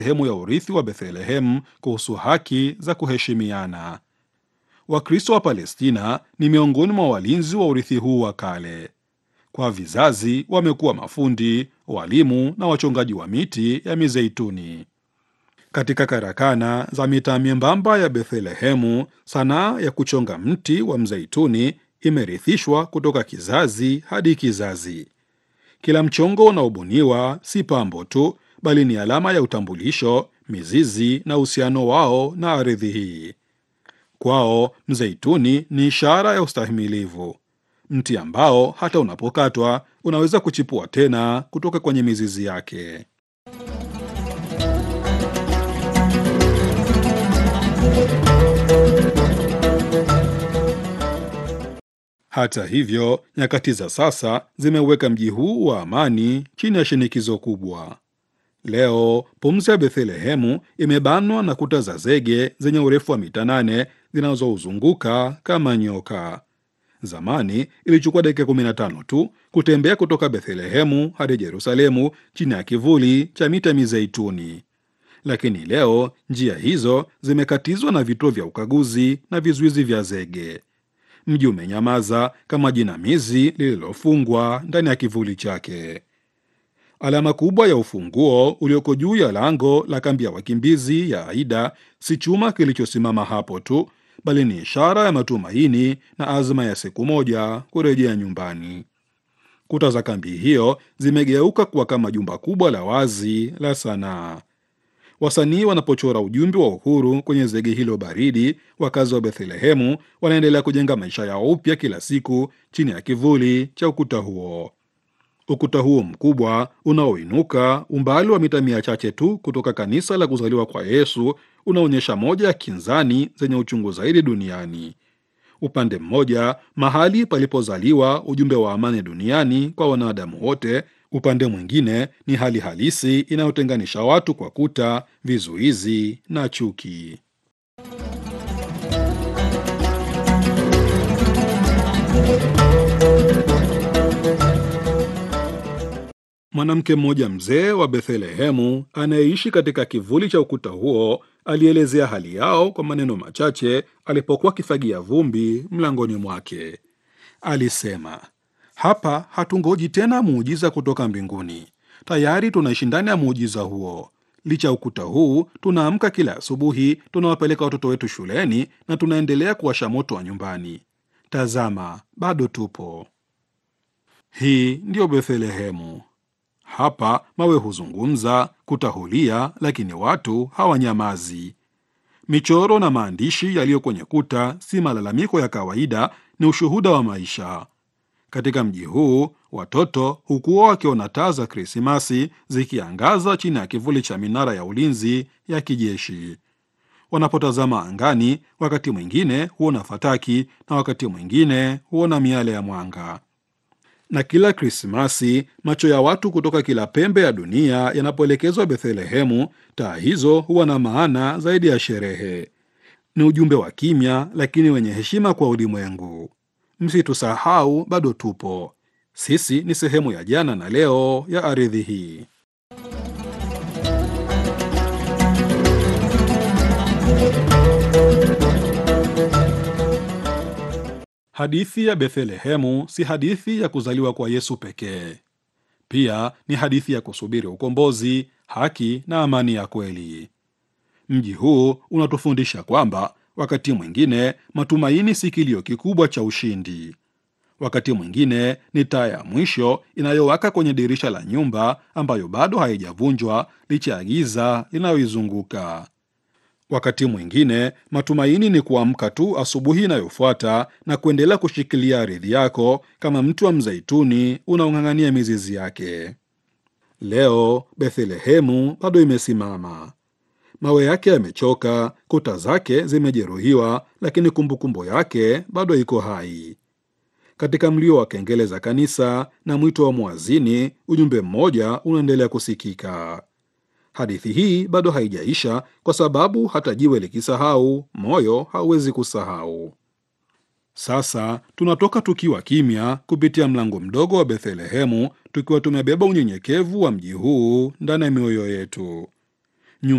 sehemu ya urithi wa Bethlehemu kuhusu haki za kuheshimiana. Wakristo wa Palestina ni miongoni mwa walinzi wa urithi huu wa kale. Kwa vizazi wamekuwa mafundi, walimu na wachongaji wa miti ya mizeituni. Katika karakana za mitaa myembamba ya Bethlehemu, sanaa ya kuchonga mti wa mzeituni imerithishwa kutoka kizazi hadi kizazi. Kila mchongo unaobuniwa si pambo tu, bali ni alama ya utambulisho, mizizi na uhusiano wao na ardhi hii. Kwao mzeituni ni ishara ya ustahimilivu, mti ambao hata unapokatwa unaweza kuchipua tena kutoka kwenye mizizi yake. Hata hivyo, nyakati za sasa zimeweka mji huu wa amani chini ya shinikizo kubwa. Leo pumzi ya Bethlehemu imebanwa na kuta za zege zenye urefu wa mita nane zinazouzunguka kama nyoka. Zamani ilichukua dakika 15 tu kutembea kutoka Bethlehemu hadi Yerusalemu chini ya kivuli cha mita mizeituni, lakini leo njia hizo zimekatizwa na vituo vya ukaguzi na vizuizi vya zege. Mji umenyamaza kama jinamizi lililofungwa ndani ya kivuli chake. Alama kubwa ya ufunguo ulioko juu ya lango la kambi ya wakimbizi ya Aida si chuma kilichosimama hapo tu, bali ni ishara ya matumaini na azma ya siku moja kurejea nyumbani. Kuta za kambi hiyo zimegeuka kuwa kama jumba kubwa la wazi la sanaa. Wasanii wanapochora ujumbe wa uhuru kwenye zege hilo baridi, wakazi wa Bethlehemu wanaendelea kujenga maisha yao upya kila siku chini ya kivuli cha ukuta huo. Ukuta huo mkubwa unaoinuka umbali wa mita mia chache tu kutoka kanisa la kuzaliwa kwa Yesu unaonyesha moja ya kinzani zenye uchungu zaidi duniani. Upande mmoja, mahali palipozaliwa ujumbe wa amani duniani kwa wanadamu wote. Upande mwingine ni hali halisi inayotenganisha watu kwa kuta, vizuizi na chuki. Mwanamke mmoja mzee wa Bethlehemu anayeishi katika kivuli cha ukuta huo alielezea hali yao kwa maneno machache alipokuwa akifagia vumbi mlangoni mwake. Alisema, hapa hatungoji tena muujiza kutoka mbinguni, tayari tunaishi ndani ya muujiza huo. Licha ya ukuta huu, tunaamka kila asubuhi, tunawapeleka watoto wetu shuleni na tunaendelea kuwasha moto wa nyumbani. Tazama, bado tupo. Hii ndiyo Bethlehemu. Hapa mawe huzungumza, kuta hulia, lakini watu hawanyamazi. Michoro na maandishi yaliyo kwenye kuta si malalamiko ya kawaida, ni ushuhuda wa maisha. Katika mji huu watoto hukuwa wakiona taa za Krismasi zikiangaza chini ya kivuli cha minara ya ulinzi ya kijeshi. Wanapotazama angani, wakati mwingine huona fataki na wakati mwingine huona miale ya mwanga. Na kila Krismasi macho ya watu kutoka kila pembe ya dunia yanapoelekezwa Bethlehemu, taa hizo huwa na maana zaidi ya sherehe. Ni ujumbe wa kimya lakini wenye heshima kwa ulimwengu. Msitusahau, bado tupo. Sisi ni sehemu ya jana na leo ya ardhi hii. Hadithi ya Bethlehemu si hadithi ya kuzaliwa kwa Yesu pekee. Pia ni hadithi ya kusubiri ukombozi, haki na amani ya kweli. Mji huu unatufundisha kwamba wakati mwingine matumaini si kilio kikubwa cha ushindi. Wakati mwingine ni taa ya mwisho inayowaka kwenye dirisha la nyumba ambayo bado haijavunjwa licha ya giza linayoizunguka. Wakati mwingine matumaini ni kuamka tu asubuhi inayofuata na kuendelea kushikilia ardhi yako kama mti wa mzeituni unaong'ang'ania mizizi yake. Leo Bethlehemu bado imesimama. Mawe yake yamechoka, kuta zake zimejeruhiwa, lakini kumbukumbu yake bado iko hai. Katika mlio wa kengele za kanisa na mwito wa mwazini, ujumbe mmoja unaendelea kusikika. Hadithi hii bado haijaisha, kwa sababu hata jiwe likisahau, moyo hauwezi kusahau. Sasa tunatoka tukiwa kimya kupitia mlango mdogo wa Bethlehemu, tukiwa tumebeba unyenyekevu wa mji huu ndani ya mioyo yetu.